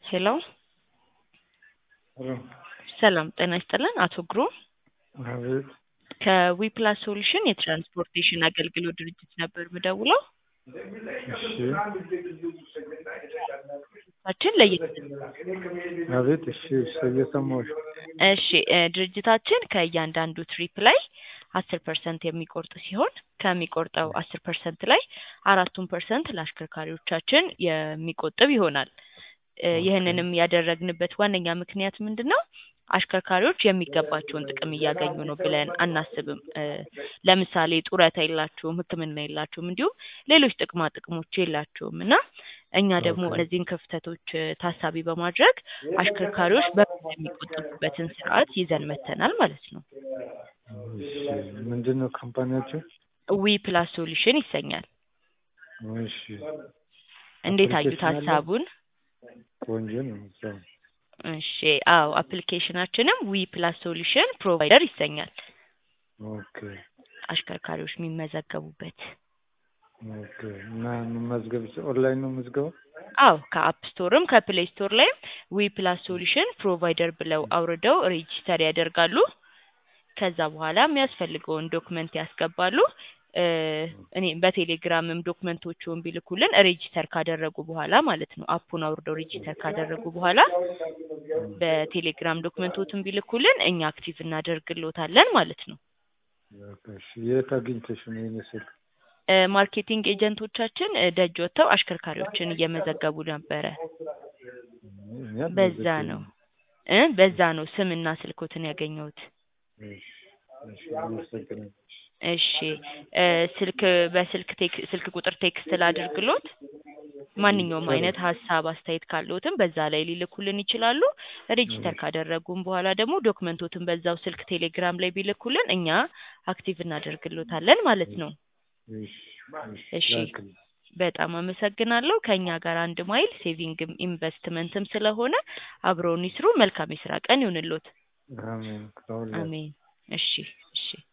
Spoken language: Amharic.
ሄሎ ሄሎ ሰላም ጤና ይስጥልን አቶ ግሩም አቤት ከዊፕላስ ሶሉሽን የትራንስፖርቴሽን አገልግሎት ድርጅት ነበር ምደውለው እሺ ችን ለየት አቤት እሺ እሺ እየሰማሁሽ እሺ እ ድርጅታችን ከእያንዳንዱ ትሪፕ ላይ አስር ፐርሰንት የሚቆርጥ ሲሆን ከሚቆርጠው አስር ፐርሰንት ላይ አራቱን ፐርሰንት ለአሽከርካሪዎቻችን የሚቆጥብ ይሆናል እ ይህንንም ያደረግንበት ዋነኛ ምክንያት ምንድን ነው አሽከርካሪዎች የሚገባቸውን ጥቅም እያገኙ ነው ብለን አናስብም እ ለምሳሌ ጡረታ የላቸውም ህክምና የላቸውም እንዲሁም ሌሎች ጥቅማ ጥቅሞች የላቸውም እና እኛ ደግሞ ኦኬ። እነዚህን ክፍተቶች እ ታሳቢ በማድረግ አሽከርካሪዎች በጋራ የሚቆጠቡበትን ስርዓት ይዘን መጥተናል ማለት ነው እሺ ምንድን ነው ካምፓኒያችሁ? ዊ ፕላስ ሶሉሽን ይሰኛል እሺ እንዴት አዩት አፕሊኬሽን አለው? ሀሳቡን ቆንጆ ነው ሰው እሺ አዎ አፕሊኬሽናችንም ዊ ፕላስ ሶሉሽን ፕሮቫይደር ይሰኛል ኦኬ አሽከርካሪዎች የሚመዘገቡበት ኦኬ እና መመዝገብ ኦንላይን ነው ምዝገባው? አዎ ከአፕ ስቶርም ከፕሌይ ስቶር ላይም ዊ ፕላስ ሶሉሽን ፕሮቫይደር ብለው አውርደው ሬጂስተር ያደርጋሉ ከዛ በኋላ የሚያስፈልገውን ዶክመንት ያስገባሉ እ እኔ በቴሌግራምም ዶክመንቶቹን ቢልኩልን ሬጂስተር ካደረጉ በኋላ ማለት ነው አፑን አውርደው ሬጂስተር ካደረጉ በኋላ በቴሌግራም ዶክመንቶትን ቢልኩልን እኛ አክቲቭ እናደርግሎታለን ማለት ነው ኦኬ እሺ የት አግኝተሽ ነው ይሄን ስልክ? እ ማርኬቲንግ ኤጀንቶቻችን እ ደጅ ወጥተው አሽከርካሪዎችን እየመዘገቡ ነበረ እኛ በዛ አልመዘገብንም። ነው እ በዛ ነው ስምና ስልኮትን ያገኘሁት እሺ እሺ አመሰግናለሁ። እሺ እ ስልክ በስልክ ቴክ ስልክ ቁጥር ቴክስት ላድርግሎት ማንኛውም አይነት ሀሳብ አስተያየት ካለዎትም በዛ ላይ ሊልኩልን ይችላሉ ሬጂስተር ካደረጉም በኋላ ደግሞ ዶክመንቶትን በዛው ስልክ ቴሌግራም ላይ ቢልኩልን እኛ አክቲቭ እናደርግሎታለን ማለት ነው እሺ እሺ ላክልኝ። በጣም አመሰግናለሁ ከእኛ ጋር አንድ ማይል ሴቪንግም ኢንቨስትመንትም ስለሆነ አብረውን ይስሩ መልካም የስራ ቀን ይሁንልዎት አሜን ከሁላችሁ አሜን እሺ እሺ